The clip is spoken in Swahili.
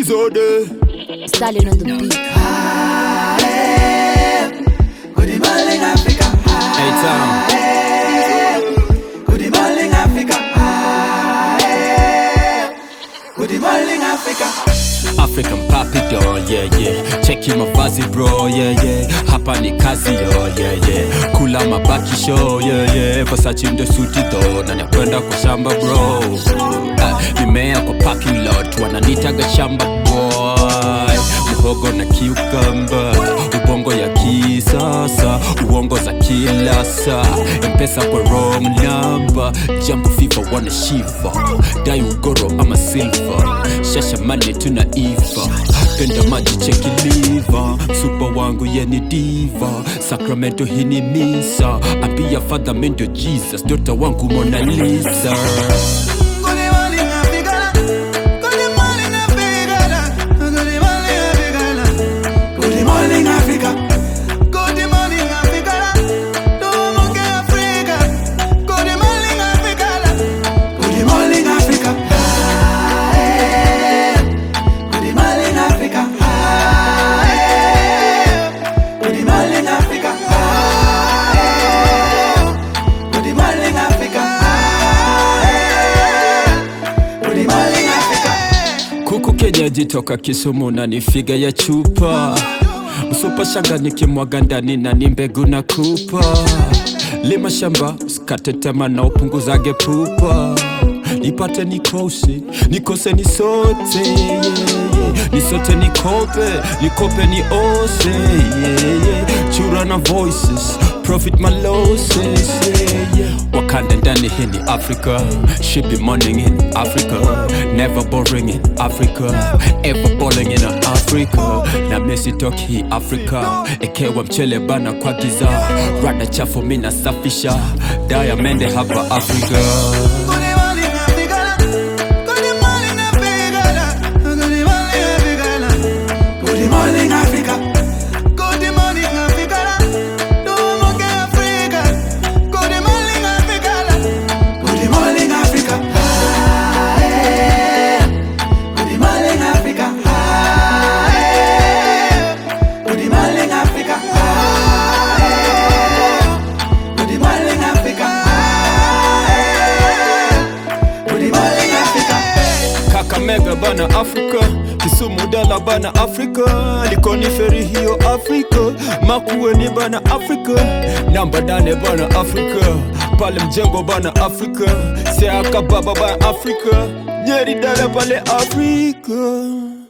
Zode. Stallion on the beat. Good morning, Africa. Hey, Tom. Good morning, Africa. Good morning, Africa. African papi doll, yeah yeah. Cheki mavazi bro, yeah yeah. Hapa ni kazi yo, yeah yeah. Kula mabaki show, yeah yeah. Versace ndo suti though, na nakwenda kwa shamba bro. Uh, nimea kwa parking lot, wananitaga shamba boy. Muhogo na cucumber, ubongo ya kisasa, uongo za kila saa. Mpesa kwa wrong number, jambo fifa wana shiva. Dai ugoro ama silver, shasha mane tuna iva. Penda maji cheki liver, super wangu yeni diva. Sacramento hii ni misa, ambia father mendo Jesus, dota wangu Mona Lisa. Good morning, Africa. Good morning, Africa. Good morning, Africa. Good morning, Africa. Good morning, Africa. Tuamke Afrika. Good morning, Africa. Good morning, Africa. Good morning, Africa. Good morning, Africa. Good morning, Africa. Good morning, Africa. Kuku kenyeji toka Kisumu na ni figa ya chupa Msupa shanga nikimwaga ndani na ni mbegu na kupa Lima shamba usikate tema na upunguzage pupa Nipate nikose, nikose ni sote yeah, yeah. Ni sote nikope, nikope ni ose yeah, yeah. Chura na voices, profit my losses yeah, yeah. Wakanda ndani hii ni Africa Should be morning in Africa Never boring in Africa Ever balling in Africa Na mesi toki hii Africa Ekewa mchele bana kwa giza Rada chafu mina safisha Diamond hapa Africa Good morning, Africa. Good morning, Africa. Good morning, Africa. Good morning, Africa. Tuamke Afrika. Good morning, Africa. Good morning, Africa. Good morning, Africa. Good morning, Africa. Good morning, Africa. Good morning, Africa. Kakamega bana Afrika Kisumu dala bana Afrika Likoni feri hiyo Afrika Makueni bana Afrika Namba dane bana Afrika Pale mjengo bana Afrika Seaka baba bana Afrika Nyeri dala pale Afrika